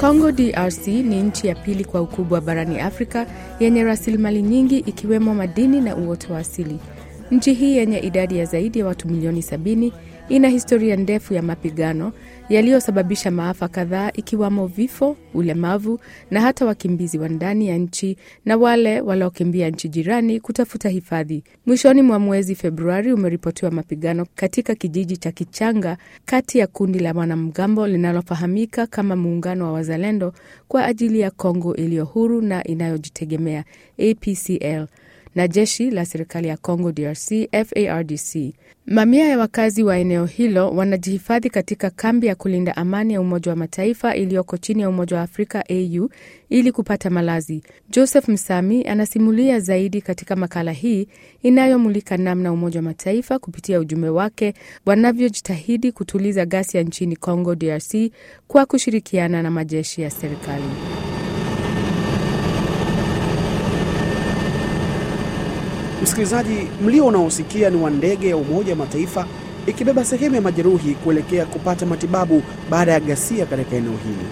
Congo DRC ni nchi ya pili kwa ukubwa barani Afrika yenye rasilimali nyingi ikiwemo madini na uoto wa asili. Nchi hii yenye idadi ya zaidi ya watu milioni sabini ina historia ndefu ya mapigano yaliyosababisha maafa kadhaa ikiwamo vifo, ulemavu na hata wakimbizi wa ndani ya nchi na wale waliokimbia nchi jirani kutafuta hifadhi. Mwishoni mwa mwezi Februari umeripotiwa mapigano katika kijiji cha Kichanga kati ya kundi la wanamgambo linalofahamika kama Muungano wa Wazalendo kwa ajili ya Kongo iliyo huru na inayojitegemea APCL na jeshi la serikali ya Congo DRC FARDC. Mamia ya wakazi wa eneo hilo wanajihifadhi katika kambi ya kulinda amani ya Umoja wa Mataifa iliyoko chini ya Umoja wa Afrika AU ili kupata malazi. Joseph Msami anasimulia zaidi katika makala hii inayomulika namna Umoja wa Mataifa kupitia ujumbe wake wanavyojitahidi kutuliza ghasia nchini Congo DRC kwa kushirikiana na majeshi ya serikali. Msikilizaji, mlio unaosikia ni wa ndege ya Umoja wa Mataifa ikibeba sehemu ya majeruhi kuelekea kupata matibabu baada ya ghasia katika eneo hili.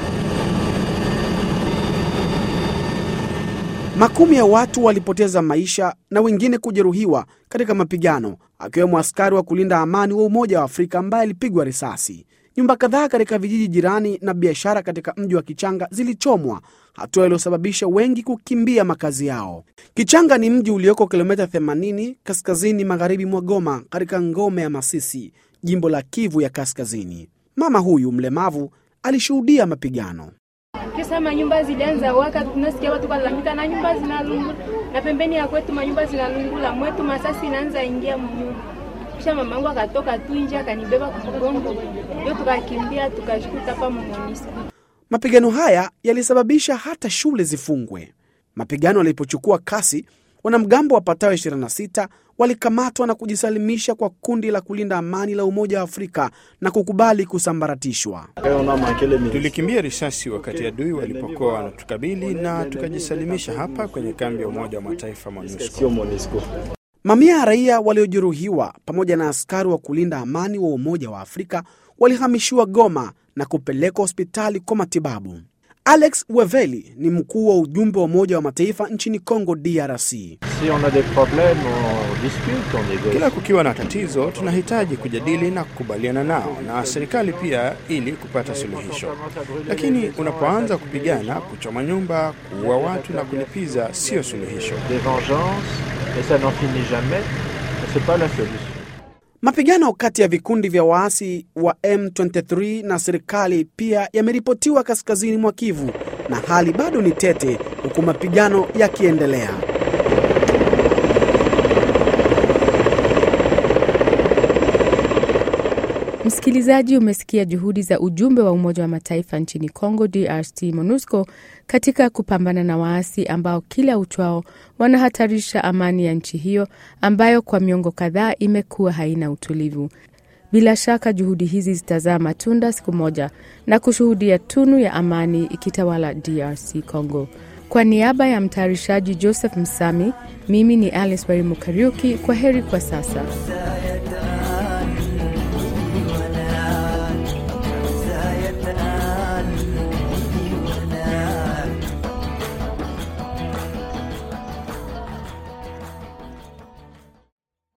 Makumi ya watu walipoteza maisha na wengine kujeruhiwa katika mapigano, akiwemo askari wa kulinda amani wa Umoja wa Afrika ambaye alipigwa risasi. Nyumba kadhaa katika vijiji jirani na biashara katika mji wa Kichanga zilichomwa, hatua iliyosababisha wengi kukimbia makazi yao. Kichanga ni mji ulioko kilomita 80 kaskazini magharibi mwa Goma, katika ngome ya Masisi, jimbo la Kivu ya Kaskazini. Mama huyu mlemavu alishuhudia mapigano. Kisa manyumba zilianza waka, tunasikia watu kalalamika na nyumba zinalungula, na pembeni ya kwetu manyumba zinalungula, mwetu masasi inaanza ingia mnyumba kisha mamangu akatoka tu nje akanibeba kwa mgongo, ndio tukakimbia tukashikuta hapa Monisco. Mapigano haya yalisababisha hata shule zifungwe. Mapigano yalipochukua kasi, wanamgambo wapatao 26 walikamatwa na kujisalimisha kwa kundi la kulinda amani la Umoja wa Afrika na kukubali kusambaratishwa. Tulikimbia risasi wakati adui walipokuwa wanatukabili na tukajisalimisha hapa kwenye kambi ya Umoja wa Mataifa MONUSCO. Mamia ya raia waliojeruhiwa pamoja na askari wa kulinda amani wa Umoja wa Afrika walihamishiwa Goma na kupelekwa hospitali kwa matibabu. Alex Weveli ni mkuu wa ujumbe wa Umoja wa Mataifa nchini Congo DRC. Si on a des problèmes, on discute, on négocie. Kila kukiwa na tatizo, tunahitaji kujadili na kukubaliana nao na serikali pia, ili kupata suluhisho. Lakini unapoanza kupigana, kuchoma nyumba, kuua watu na kulipiza, siyo suluhisho. Des vengeances, et ça n'en finit jamais, c'est pas la solution. Mapigano kati ya vikundi vya waasi wa M23 na serikali pia yameripotiwa kaskazini mwa Kivu, na hali bado ni tete, huku mapigano yakiendelea. Msikilizaji, umesikia juhudi za ujumbe wa Umoja wa Mataifa nchini Congo DRC, MONUSCO, katika kupambana na waasi ambao kila uchwao wanahatarisha amani ya nchi hiyo ambayo kwa miongo kadhaa imekuwa haina utulivu. Bila shaka juhudi hizi zitazaa matunda siku moja na kushuhudia tunu ya amani ikitawala DRC Congo. Kwa niaba ya mtayarishaji Joseph Msami, mimi ni Alice Warimukariuki. Kwa heri kwa sasa.